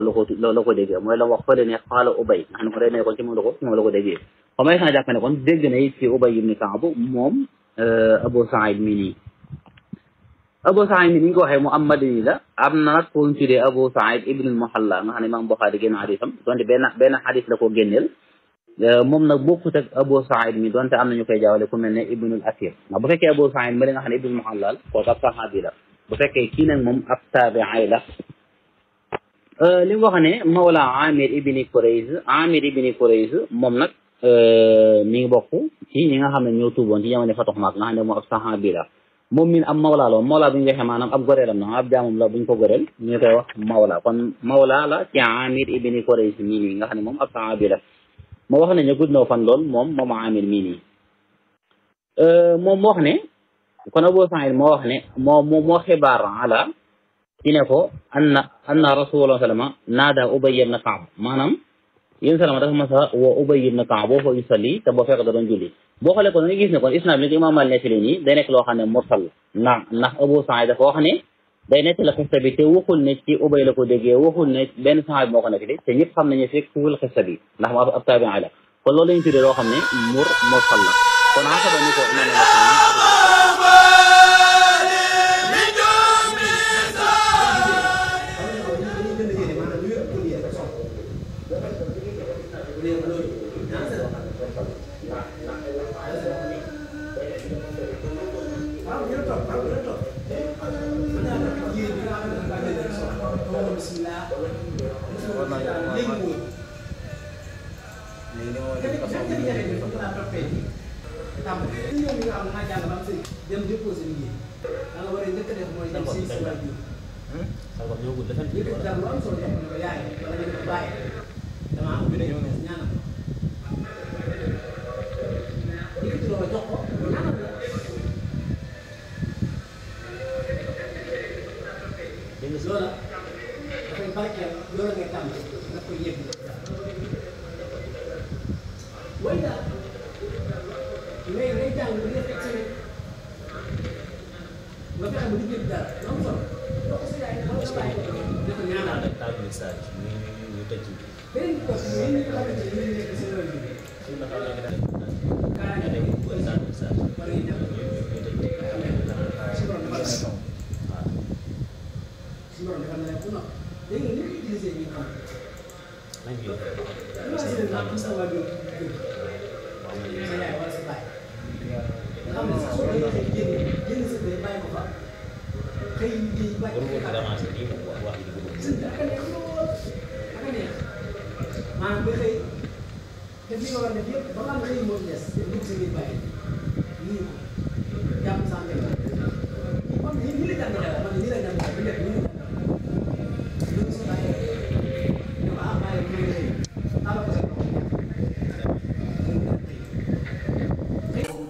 la ko la ko déggee mooy la wax fële ne xaala ubay nga xam ne ko day ne kon ci moom la ko moom la ko déggee xam nga xanaa jàpp ne kon dégg na it ci ubay ibni Kaab moom Abu Saïd mii nii Abu Saïd mii ni ñu ko waxee mu am madani la am na nag ko ñu tuddee Abu Saïd ibnul Muhalla nga xam ne Imaam Buxaari génn xadisam donte benn benn xadis la ko génneel moom nag bokkut ak Abu Saïd mi donte am na ñu koy jaawale ku mel ne ibnul Asir ndax bu fekkee Abu Saïd ma li nga xam ne ibnul Muhalla kooku ab saxaabi la bu fekkee kii nag moom ab taabi'i la li mu wax ne Mawla Amir ibni Kurayz Amir ibni Kurayz moom nag mi ngi bokk ci ñi nga xam ne ñoo tuuboon ci jamono Fatu Makka nga xam ne moom ab saxaabi la moom min am mawla la mawla bu ñu waxee maanaam ab goreelam na ab jaamam la buñ ko goreel ñu koy wax mawla kon mawla la ci Amir ibni Kurayz mii nii nga xam ne moom ab saxaabi la moo wax ne ñu gudd na fan lool moom moom Amir mii nii moom wax ne kon Abu Saïd moo wax ne moo moo moo xibaar ala ci ne ko anna anna rasulullah sallama naada Ubay ibn Kaab maanaam yéen salama dafa mas a woo Ubay ibn Kaab boo fa yusalli te boo fekk da doon julli boo xoolee kon da ngay gis ne kon isnaad bi ko imaam Maalik nettali nii day nekk loo xam ne mursal ndax ndax Abu Saïd dafa wax ne day nettali xista bi te waxul ne ci Ubay la ko déggee waxul ne benn saxaabi moo ko nettali te ñëpp xam nañu fekk fuul xista bi ndax ma ab taabiin la kon loolu la ñu tuddee loo xam ne mur mursal la kon xasaba ni ko imaam dem déposé liggéey da nga war a njëkk a def mooy dem si si waajur yëkkati daal lu am solo def ne ko yaay wala nga ko bàyyi dama am ñaanal yëkkati loolu jox ko ñaanal la loola dafay barkeel loola ngay tàmm nga koy yëg way daal ngay ngay jàng li nga fekk semaine nga fexe ba liggéey dara lu am solo loo ko sa yaay wala sa bàyyi dafa ñaanal beneen bi aussi yéen ñi nga xamante ne yéen nekk seen wàllu kaaraange wala yi dem si borom dafa la si borom dafa la bu nopp léegi nag ni ñu utilisé ñu xam imagine naa am sa wàllu sa yaay wala sa bàyyi nga xam ne sax soo doon xëy génn génn sa day bàyyi ko fa xëy di bàyyi ko fa sëñ bi aka neex lool aka neex maanaam nga xëy def li nga war a def yëpp ba nga xam ne xëy moo ci des te dugg sa biir bàyyi nii ko jàpp sa